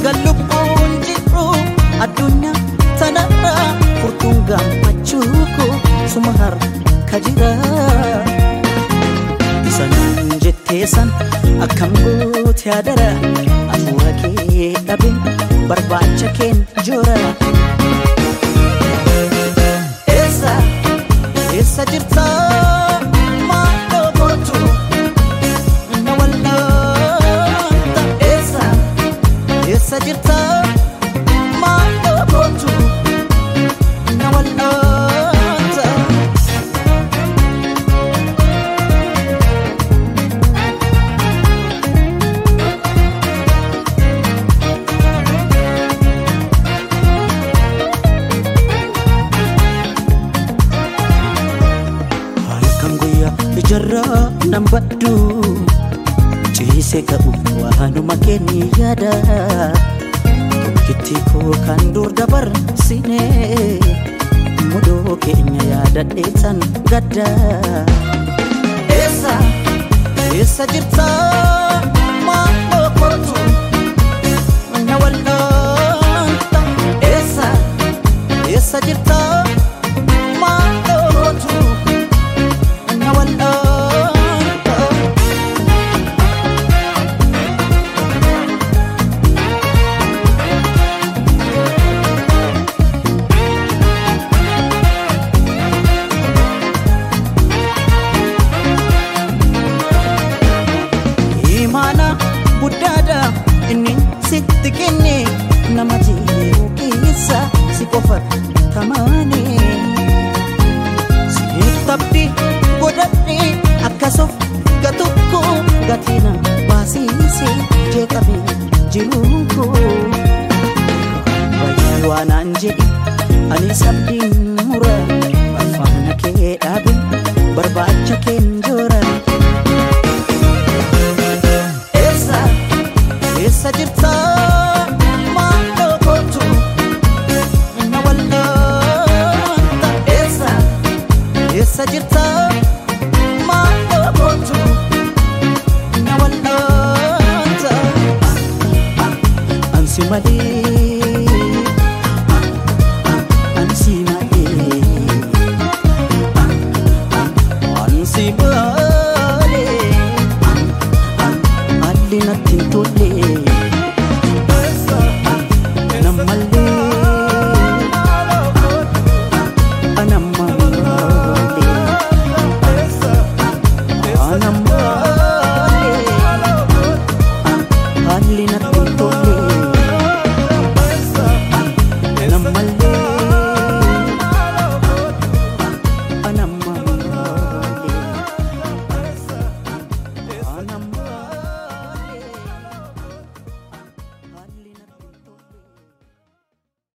eega lubbuun jiru addunyaa tanarra furtuun gammachuu koo suma harka jira isa naan jettee san akkam goote adara hafuura kee dhabin barbaacha keen joora eessa eessa jirta maaloo gootu na wallaanta eessa eessa jirta maaloo gootu na wallaanta halkan guyyaa ijarraa nan baddu ciise ka'u waanuma keenya yaada tokkitti koo kan dur dabarsine mudoo keenya yaadadheetan gadda eessa eessa jirta maaloo kootu na wallaanta eessa eessa jirta maaloo kootu na wallaanta imaana guddaadha inni sitti kenne nama jiru keessa si qofa tamaane siif tabdi godhadhe akkasuuf gatukko gatina baasiise jeeqabe jiruun koo bayyee waanaan jedhi ani sabdiin mura afaana kee dhaabe barbaacha keen joora eessa eessa jirta maaloo kootu na wallaanta eessa eessa jirta maaloo kootu na wallaanta ansi malee